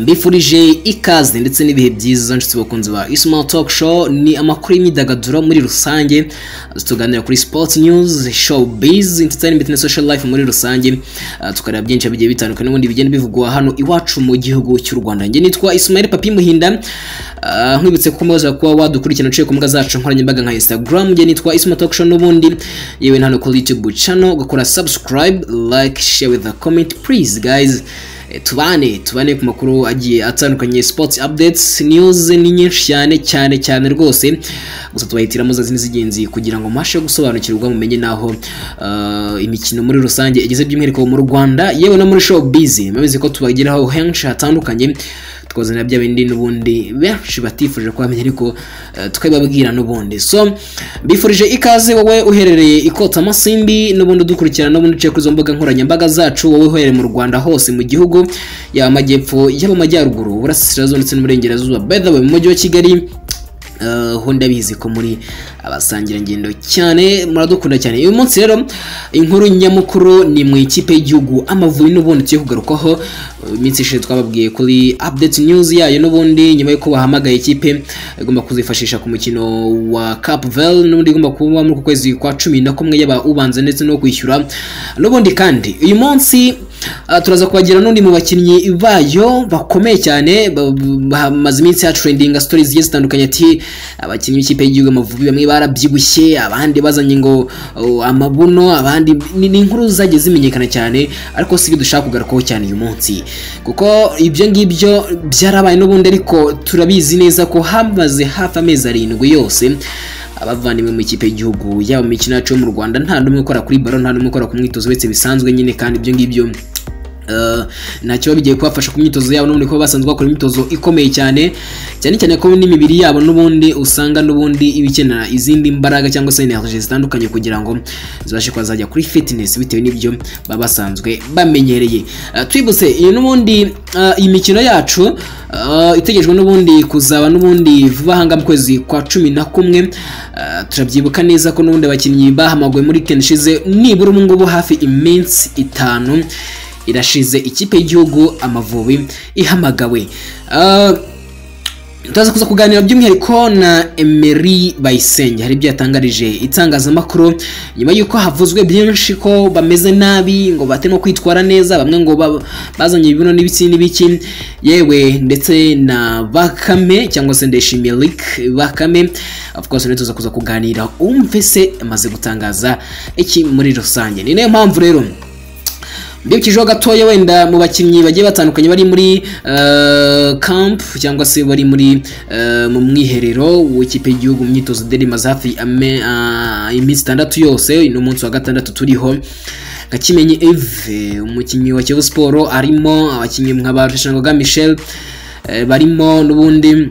mbifurije ikaze ndetse n'ibihe byiza nshuti bakunzi ba ismail talk show ni amakuru y'imyidagaduro muri rusange tuganira kuri sports news show biz entertainment na social life muri rusange Ah, tukareba byinshi bigiye bitandukanye n'ubundi bigenda bivugwa hano iwacu mu gihugu cy'u rwanda njye nitwa ismail papi muhinda Ah, nkwibutse ko mubaza kuba wadukurikirana uciye ku mbuga zacu nkoranyambaga nka instagram njye nitwa ismail talk show n'ubundi yewe na hano kuri youtube channel ugakora subscribe like share with a comment please guys Eh, tubane tubane ku makuru agiye atandukanye sports updates news ni nyinshi cyane cyane cyane rwose gusa tubahitiramo za zindi z'ingenzi kugira ngo mubashe gusobanukirwa mumenye n'aho eh, imikino muri rusange igeze by'umwihariko mu rwanda yewe no muri show bizi murabizi ko tubageraho henshi hatandukanye tukazanira bya bindi n'ubundi benshi batifuje ko bamenya ariko eh, tukabibabwira n'ubundi so mbifurije ikaze wowe uherereye ikota masimbi n'ubundi udukurikirana n'ubundi uciye kuri izo mbuga nkoranyambaga zacu wowe uherereye mu rwanda hose mu gihugu yaba amajyepfo yaba amajyaruguru uburasirazuba ndetse n'uburengerazuba by the way mu mujyi wa kigali Uh, ho ndabizi ko muri abasangirangendo cyane muradukunda cyane uyu munsi rero inkuru nyamukuru ni mu ikipe y'igihugu amavubi n'ubundi tugiye kugarukaho uh, iminsi ishize twababwiye kuri update news yayo n'ubundi nyuma y'uko bahamagaye ikipe igomba kuzifashisha ku mukino wa Cap Verde n'ubundi igomba kuba muri uku kwezi kwa cumi na kumwe yaba ubanza ndetse no kwishyura n'ubundi kandi uyu munsi uh, turaza kubagira n'undi mu bakinnyi bayo bakomeye cyane ba- ba- bamaze iminsi hatrendinga stories zigiye zitandukanye ati abakinnyi b'ikipe y'igihugu amavubi bamwe barabyibushye abandi bazanye ngo oh, amabuno abandi ni ni inkuru zagiye zimenyekana cyane ariko si ibyo dushaka kugarukaho cyane uyu munsi kuko ibyo ngibyo byarabaye n'ubundi ariko turabizi neza ko hamaze hafi amezi arindwi yose abavandimwe mu ikipe y'igihugu yaba mu mikino yacu yo mu rwanda nta n'umwe ukora kuri baro nta n'umwe ukora ku mwitozo uretse bisanzwe nyine kandi ibyo ngibyo Uh, ntacyo bigiye kubafasha ku myitozo yabo n'ubundi kuba basanzwe bakora imyitozo ikomeye cyane cyane cyane ko n'imibiri yabo n'ubundi usanga n'ubundi iba ikenera izindi mbaraga cyangwa se energy zitandukanye kugira ngo zibashe kuba zajya kuri fitness bitewe n'ibyo baba basanzwe bamenyereye uh, twibutse iyo n'ubundi uh, iyi mikino yacu uh, itegerejwe n'ubundi kuzaba n'ubundi vuba aha ngaha mu kwezi kwa cumi na kumwe uh, turabyibuka neza ko n'ubundi abakinnyi bahamaguwe muri weekend ishize nibura ubu ngubu hafi iminsi itanu irashize ikipe y'igihugu amavubi ihamagawe Ah, turaza kuza kuganira by'umwihariko na emery bayisenge hari ibyo yatangarije itangazamakuru nyuma y'uko havuzwe byinshi ko bameze nabi ngo batarimo kwitwara neza bamwe ngo ba- bazanye ibibuno n'ibiki n'ibiki yewe ndetse na bakame cyangwa se ndayishimiye Luc bakame of course rero tuza kuza kuganira umve se amaze gutangaza iki muri rusange ni nayo mpamvu rero mbibukijeho gatoya wenda mu bakinnyi bagiye batandukanye bari muri eh, camp cyangwa se bari muri eh, mu mwiherero w'ikipe y'igihugu mu myitozo deri imaze hafi ame- ah, iminsi itandatu yose n'umunsi wa gatandatu turiho gakimenyi eve umukinnyi wa kiyovu siporo arimo abakinnyi nka ba rusheshangoga michel eh, barimo n'ubundi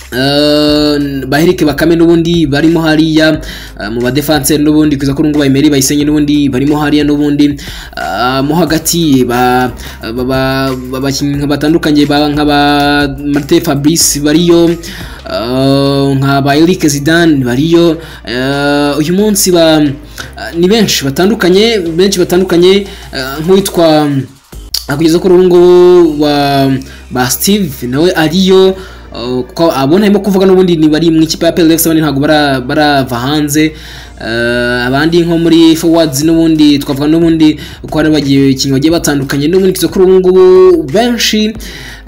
Uh, baherike bakame n'ubundi barimo hariya uh, mu badefanseri n'ubundi kuza ko nungu bayimeri bayisenye n'ubundi barimo hariya n'ubundi uh, mo hagati ba ba- ba- abakinnyi nka batandukanye ba nka ba Martin Fabrice bariyo uh, nka ba Eric Zidane bariyo uh, uyu munsi ba uh, ni benshi batandukanye benshi batandukanye uh, nk'uwitwa Ah, kugeza kuri ubu ngubu wa ba steve nawe ariyo uh, ko abona arimo kuvuga n'ubundi ni bari mu ikipe ya plx abandi ntabwo bara- barava hanze Uh, abandi nko muri forwards n'ubundi twavuga n'ubundi ko hari abakinnyi bagiye batandukanye n'ubundi kugeza kuri ubu ngubu benshi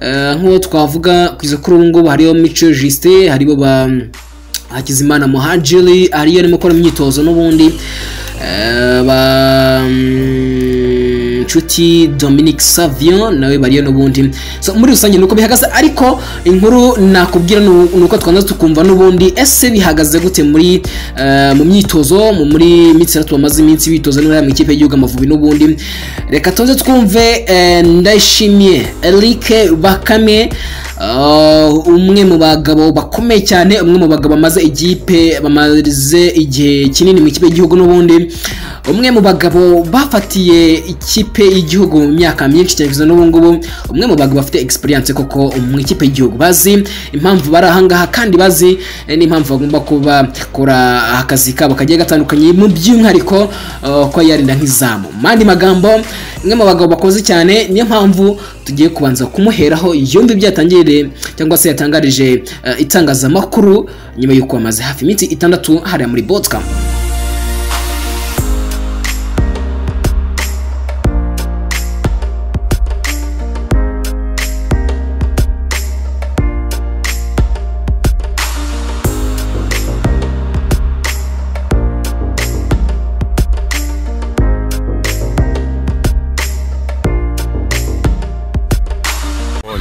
uh, nk'uwo twavuga kugeza kuri ubu ngubu hariyo mico justin haribo ba Hakizimana Muhajiri ariyo arimo gukora imyitozo n'ubundi Eh, ba mm, Nshuti Dominic Savio nawe bariyo n'ubundi so muri rusange nuko bihagaze ariko inkuru nakubwira nu- nuko twanza tukumva n'ubundi ese bihagaze gute muri eh, mu myitozo mu muri iminsi itatu bamaze iminsi bitoza n'uriya mu ikipe y'igihugu amavubi n'ubundi reka tuze twumve eh, ndayishimiye Eric Bakame Uh, umwe mu bagabo bakomeye cyane umwe mu bagabo bamaze igipe bamaze igihe kinini mu ikipe y'igihugu n'ubundi umwe mu bagabo bafatiye ikipe y'igihugu mu myaka myinshi cyane kugeza n'ubu ngubu umwe mu bagabo bafite experience koko mu ikipe y'igihugu bazi impamvu bari ahangaha kandi bazi eh, n'impamvu bagomba kuba kora akazi kabo kagiye gatandukanye mu by'umwihariko uh, ko yarinda nk'izamu mu yandi magambo umwe mu bagabo bakoze cyane niyo mpamvu tugiye kubanza kumuheraho yumva ibyo yatangiriye cyangwa se yatangarije eh, itangazamakuru nyuma y'uko amaze hafi iminsi itandatu hariya muri Botswana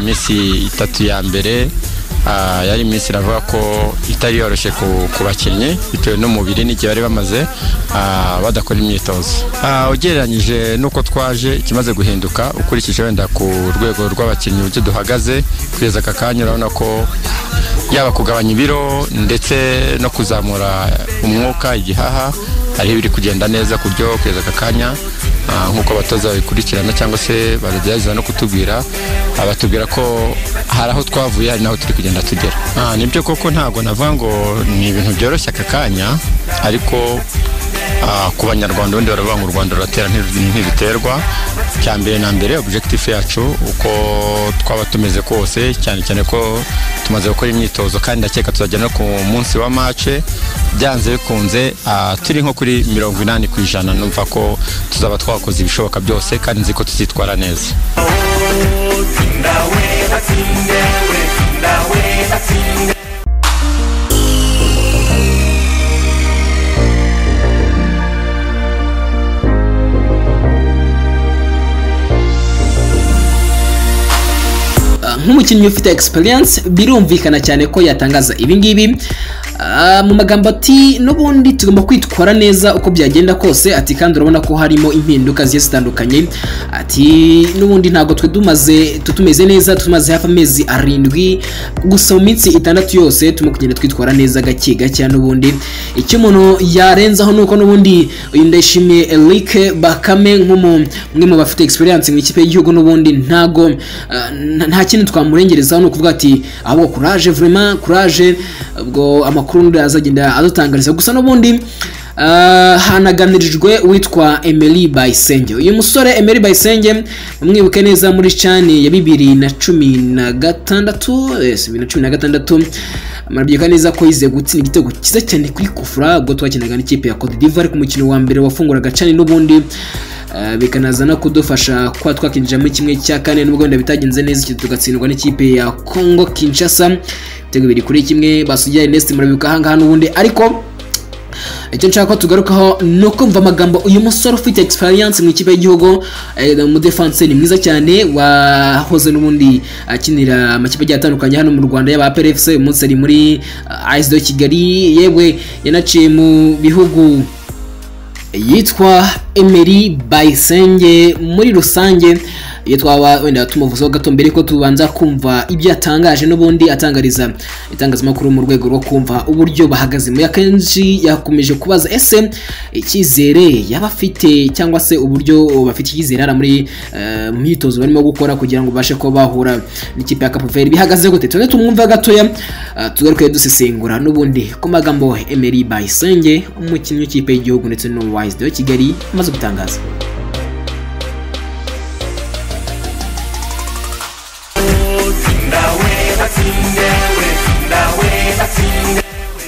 iminsi itatu ya mbere ah, yari iminsi iravuga ko itari yoroshye ku- ku bakinnyi bitewe n'umubiri n'igihe bari bamaze ah, badakora imyitozo Ah, ugereranyije n'uko twaje ikimaze guhinduka ukurikije wenda ku rwego rw'abakinnyi uburyo duhagaze kugeza aka kanya urabona ko yaba kugabanya ibiro ndetse no kuzamura umwuka igihaha hariho ibiri kugenda neza ku byo kugeza aka kanya Ah, nk'uko abatoza babikurikirana cyangwa se baragerageza no kutubwira ah, batubwira ko hari aho twavuye hari n'aho turi kugenda tugera Ah, nibyo koko ntabwo navuga ngo ni ibintu byoroshye aka kanya ariko ah, ku banyarwanda ubundi baravuga ngo u rwanda ruratera ntiru- ntiriterwa cya mbere na mbere objectif yacu uko twaba tumeze kose cyane cyane ko tumaze gukora imyitozo kandi ndakeka tuzagera no ku munsi wa mace byanze bikunze ah, turi nko kuri mirongo inani ku ijana numva ko tuzaba twakoze ibishoboka byose kandi nzi ko tuzitwara neza Ah, nk'umukinnyi ufite experience birumvikana cyane ko yatangaza ibi ngibi Ah, mu magambo ati n'ubundi tugomba kwitwara neza uko byagenda kose ati kandi urabona ko harimo impinduka zigiye zitandukanye ati n'ubundi ntabwo twe tumaze tu- tumeze neza tumaze hafi amezi arindwi gusa mu minsi itandatu yose turimo kugenda twitwara neza gake gake n'ubundi icyo umuntu yarenzaho ni uko n'ubundi uyu ndayishimiye Eric Bakame nk'umu- umwe mu bafite experience mu ikipe y'igihugu n'ubundi ntago ah, nta- nta kintu twamurengerezaho ni ukuvuga ati ahubwo courage vraiment courage ubwo amakuru n'ubundi azagenda adutangariza gusa n'ubundi ah, hanaganirijwe witwa Emery Bayisenge uyu musore Emery Bayisenge mwibuke neza muri cani ya bibiri na cumi na gatandatu yes, bibiri na cumi na gatandatu murabyuka neza ko yize gutsinda igitego cyiza cyane kuri kufura ubwo twakinaga n'ikipe ya Cote d'Ivoire ku mukino wa mbere wafunguraga cani n'ubundi Uh, bikanaza no kudufasha kuba twakinjira muri kimwe cya kane nubwo wenda bitagenze neza iki tugatsindwa n'ikipe ya Congo Kinshasa ibitego bibiri kuri kimwe basugira Ernest murabibuka ahangaha n'ubundi ariko icyo nshaka ko tugarukaho ni ukumva amagambo uyu musore ufite experience mu ikipe y'igihugu eh, umudefense ni mwiza cyane wahoze n'ubundi akinira amakipe agiye atandukanye hano mu rwanda yaba APRFC uyu munsi ari muri ISD Kigali yewe yanaciye mu bihugu yitwa Emery Bayisenge muri rusange iyo twaba wenda tumuvuzeho gato mbere ko tubanza kumva ibyo yatangaje n'ubundi atangariza itangazamakuru mu rwego rwo kumva uburyo bahagaze muri akenshi yakomeje kubaza ese icyizere yaba afite cyangwa se uburyo bafite icyizere hariya muri eh, mu myitozo barimo gukora kugira ngo bashe kuba bahura n'ikipe ya Cape Verde bihagaze gute tugende tumwumve gatoya eh, tugaruke dusesengura n'ubundi ku magambo Emery Bayisenge umukinnyi w'ikipe y'igihugu ndetse n'uwayizide wa Kigali amaze gutangaza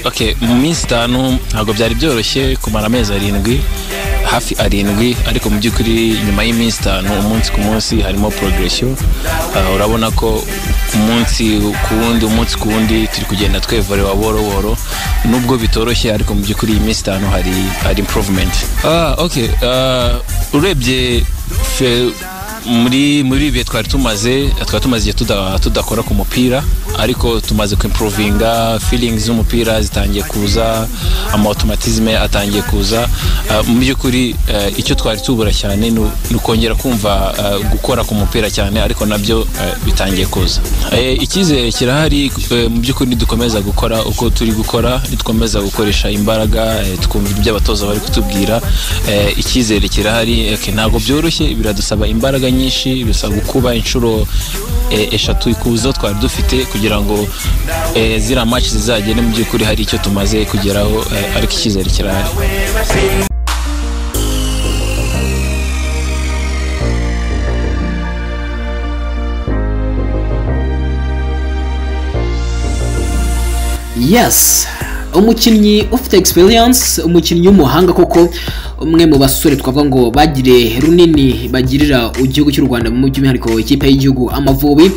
okay mu minsi itanu ntabwo byari byoroshye kumara amezi arindwi hafi arindwi ariko mu by'ukuri nyuma y'iminsi itanu umunsi ku munsi harimo progression Ah, urabona ko umunsi ku wundi umunsi ku wundi turi kugenda twevorera buhoro buhoro nubwo bitoroshye ariko mu by'ukuri iyi minsi itanu hari hari improvement ah okay ah, urebye fe- muri muri ibi bihe twari tumaze twari tumaze igihe tuda- tudakora ku mupira ariko tumaze kwimprovinga feelings z'umupira zitangiye kuza ama automatisme atangiye kuza Ah, mu by'ukuri eh, icyo twari tubura cyane ni u- ni ukongera kumva eh, gukora ku mupira cyane ariko nabyo eh, bitangiye kuza Eh, icyizere kirahari eh, mu by'ukuri nidukomeza gukora uko turi gukora nidukomeza gukoresha imbaraga eh, tukumva ibyo abatoza bari kutubwira eh, icyizere kirahari ok, ntabwo byoroshye biradusaba imbaraga nyinshi bisaba gukuba inshuro eh, eshatu ku zo twari dufite kugira ngo eh, ziriya match zizagere mu by'ukuri hari icyo tumaze kugeraho eh, ariko icyizere kirahari yes umukinnyi ufite experience umukinnyi w'umuhanga koko umwe mu basore twavuga ngo bagire runini bagirira igihugu cy'u rwanda by'umwihariko ikipe y'igihugu amavubi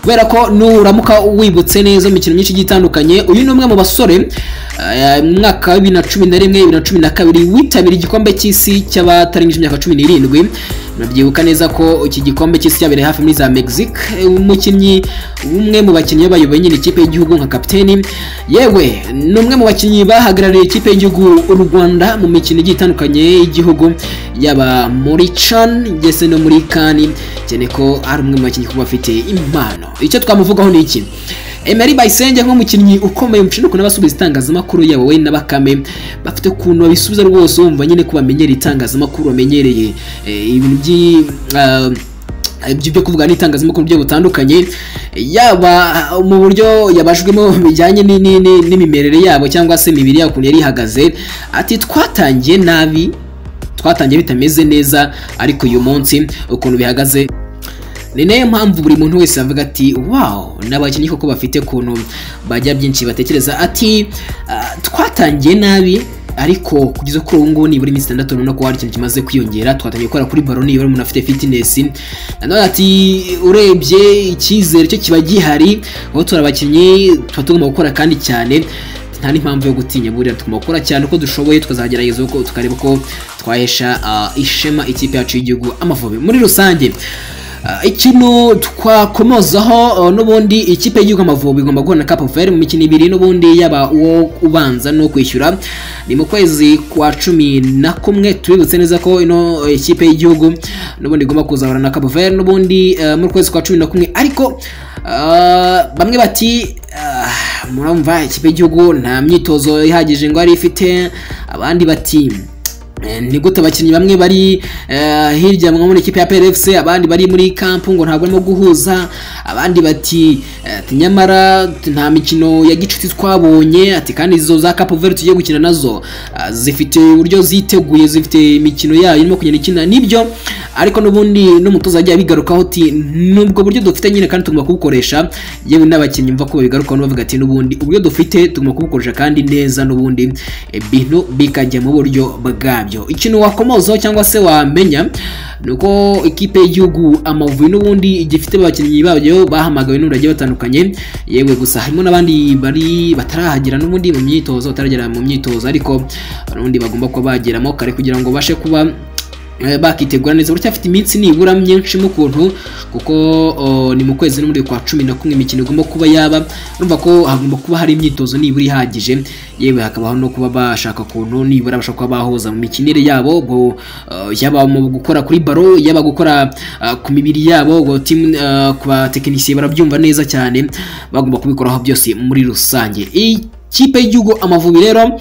kubera ko nuramuka wibutse neza imikino myinshi igiye itandukanye uyu ni umwe mu basore eh, mu mwaka wa bibiri na cumi na rimwe bibiri na cumi na kabiri witabiriye igikombe cy'isi cy'abatarengeje imyaka cumi n'irindwi murabyibuka neza ko iki gikombe cy'isi cyabereye hafi muri za mexique Eh, umukinnyi umwe mu bakinnyi bayoboye nyine ikipe y'igihugu nka kapiteni yewe ni umwe mu bakinnyi bahagarariye ikipe y'igihugu u rwanda mu mikino igiye itandukanye y'igihugu yaba muri can ndetse no muri kani cyane ko ari umwe mu bakinnyi kuba afite impano icyo twamuvugaho ni iki Emery Bayisenge nk'umukinnyi ukomeye mu ukuntu abasubiza itangazamakuru yabo we na Bakame bafite ukuntu babisubiza rwose wumva nyine ko bamenyereye itangazamakuru bamenyereye eh, ibintu by'i ah, ibyo byo kuvuga n'itangazamakuru buryo butandukanye yaba mu buryo yabajwemo bijyanye ni- ni- ni- n'imimerere yabo cyangwa se imibiri yabo ukuntu yari ihagaze ati twatangiye nabi twatangiye bitameze neza ariko uyu munsi ukuntu bihagaze ni nayo mpamvu buri muntu wese avuga ati wawu n'abakinnyi koko bafite ukuntu bajya byinshi batekereza ati "Ah, twatangiye nabi ariko kugeza kuri ubu ngubu nibura iminsi itandatu urabona ko hari ikintu kimaze kwiyongera twatangiye gukora kuri baro nibura umuntu afite fitness nanone ati urebye icyizere cyo kiba gihari aho turi abakinnyi tuba tugomba gukora kandi cyane nta n'impamvu yo gutinya burira tugomba gukora cyane uko dushoboye tukazagerageza uko tukareba uko twahesha ah, ishema ikipe yacu y'igihugu amavubi muri rusange Ah, ikintu twakomozaho ah, n'ubundi ikipe y'igihugu amavubi igomba guhura na cap vert mu mikino ibiri n'ubundi yaba uwo ubanza no kwishyura ni mu kwezi kwa cumi na kumwe tubibutse neza ko ino eh, ikipe y'igihugu n'ubundi igomba kuzahura na cap vert n'ubundi eh, mu kwezi kwa cumi na kumwe ariko ah, bamwe bati ah, murumva ikipe y'igihugu nta myitozo ihagije ngo yari ifite abandi bati Eh, ni gute abakinnyi bamwe bari eh, hirya nko muri ikipe ya PRFC abandi bari muri kampu ngo ntabwo barimo guhuza abandi bati eh, ati nyamara nta mikino ya gicuti twabonye ati kandi izo za Cape Verde tugiye gukina nazo ah, zifite uburyo ziteguye zifite imikino yayo irimo kugenda ikina nibyo ariko n'ubundi n'umutoza yagiye abigarukaho ati nubwo buryo dufite nyine kandi tugomba kubukoresha yewe n'abakinnyi mva ko babigarukaho bavuga ati n'ubundi uburyo dufite tugomba kubukoresha kandi neza n'ubundi ibintu bikajya mu buryo bwabyo ikintu wakomozaho cyangwa se wamenya ni uko ikipe y'igihugu amavubi n'ubundi igifite abakinnyi babyo bahamagawe n'ubundi bagiye batandukanye yewe gusa harimo n'abandi bari batarahagera n'ubundi mu myitozo bataragera mu myitozo ariko n'ubundi bagomba kuba bageramo kare kugira ngo babashe kuba Eh, bakitegura neza buracyafite iminsi nibura myinshi mu kuntu kuko o, ni mu kwezi n'umuri kwa cumi na kumwe imikino igomba kuba yaba urumva ko hagomba kuba hari imyitozo nibura ihagije yewe hakabaho no kuba bashaka kuntu nibura bashobora kuba bahuza mu mikinire yabo ngo eh, yaba mu gukora kuri baro yaba gukora ah, ku mibiri yabo ngo timu ah, ku batekinisiye barabyumva neza cyane bagomba kubikoraho byose muri rusange ikipe y'igihugu amavubi rero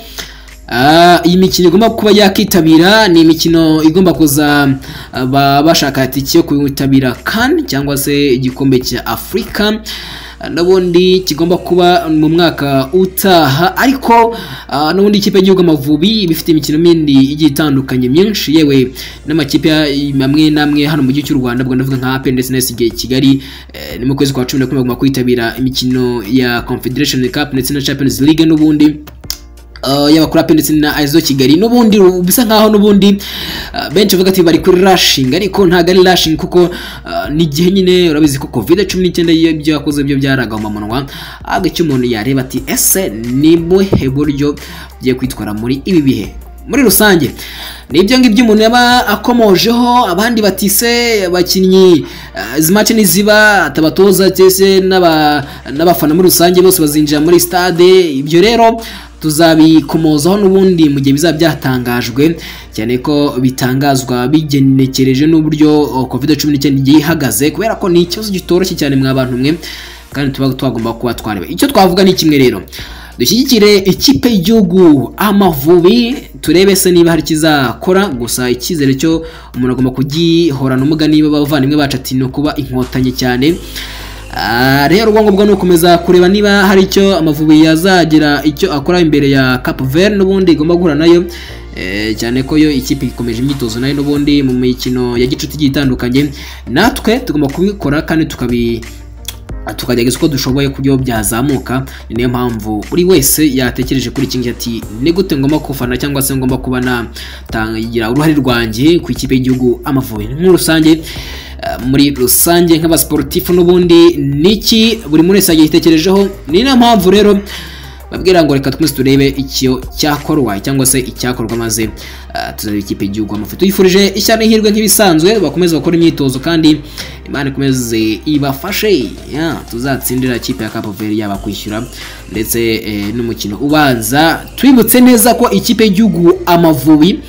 Ah, iyi mikino igomba kuba yakitabira ni imikino igomba kuza aba bashaka tike yo kwitabira kan cyangwa se igikombe cya afurika Ah, n'ubundi kigomba kuba mu mwaka utaha ariko ah, n'ubundi ikipe y'igihugu amavubi iba ifite imikino mindi igiye itandukanye myinshi yewe n'amakipe ya- amwe n'amwe hano mu gihugu cy'u rwanda ubwo ndavuga nka apen ndetse na SG kigali eh, ni mu kwezi kwa cumi na kumwe bagomba kwitabira imikino ya confederation cup ndetse na champions league n'ubundi Uh, y'abakurape ndetse na izo kigali n'ubundi bisa nkaho n'ubundi uh, benshi bavuga ati bari kuri rushing ariko ntabwo ari rushing kuko uh, ni igihe nyine urabizi ko covid cumi n'icyenda iyo ibyo yakoze byo byaragahoma munwa ahubwo icyo umuntu yareba ati ese ni buhe buryo ugiye kwitwara muri ibi bihe muri rusange ni ibyo ngibyo umuntu yaba akomojeho abandi batise abakinnyi eh, izi match niziba atabatoza cyese n'aba- n'abafana muri rusange bose bazinjira muri stade ibyo rero tuzabikomozaho n'ubundi mu gihe bizaba byatangajwe cyane ko bitangazwa bigenekereje n'uburyo covid cumi n'icyenda igiye ihagaze kubera ko ni ikibazo kitoroshye cyane mwa bantu mwe kandi tuba twagomba kuba twareba icyo twavuga ni kimwe rero dushyigikire ikipe y'igihugu amavubi turebe se niba hari ikizakora gusa icyizere cyo umuntu agomba kugihorana umuga niba abavandimwe bacu ati ni ukuba inkotanyi cyane Ah, rero ubwonko ni ukomeza kureba niba hari icyo amavubi yazagira icyo akora imbere ya Cap Vert n'ubundi igomba guhura nayo Eh, cyane ko yo ikipe ikomeje imyitozo nayo n'ubundi mu mikino ya gicuti igiye itandukanye natwe tugomba kubikora kandi tukabi tukagerageza uko dushoboye kubyo byazamuka ni niyo mpamvu buri wese yatekereje kuri iki ngiki ati ni gute ngomba kufana cyangwa se ngomba kuba natangira uruhare rwanjye ku ikipe y'igihugu amavubi muri rusange eh, muri rusange nk'abasiporutifu n'ubundi niki buri muntu wese yagiye yitekerejeho ni nayo mpamvu rero babwira ngo reka twese turebe icyo cyakorwa cyangwa se icyakorwa maze eh, tuzareba ikipe y'igihugu amafoto tuyifurije ishyano ihirwe nk'ibisanzwe bakomeze bakora imyitozo kandi imana ikomeze ibafashe ya, tuzatsindira ikipe ya Cape Verde yaba kwishyura ndetse eh, n'umukino ubanza twibutse neza ko ikipe y'igihugu amavubi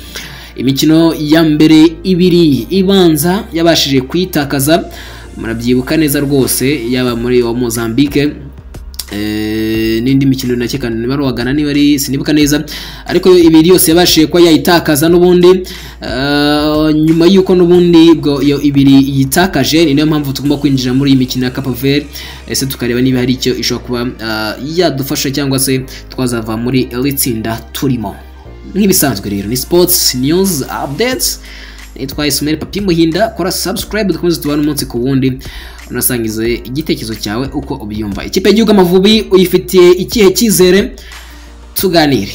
imikino ya mbere ibiri ibanza yabashije kuyitakaza murabyibuka neza rwose yaba muri wa Mozambique Eh, n'indi mikino nake kandi ntibarwagana niba ari sinibuka neza ariko ibiri yose yabashije kuba yayitakaza n'ubundi eh, nyuma y'uko n'ubundi bwo iyo ibiri yitakaje ni nayo mpamvu tugomba kwinjira muri iyi mikino ya Cape Verde ese tukareba niba hari icyo ishobora kuba eh, yadufasha cyangwa se twazava muri iri tsinda turimo nk'ibisanzwe rero ni sports news updates nitwa isumeri papi muhinda kora subscribe dukomeze tubane umunsi ku wundi unasangize igitekerezo cyawe uko ubyumva ikipe y'igihugu amavubi uyifitiye ikihe cyizere tuganire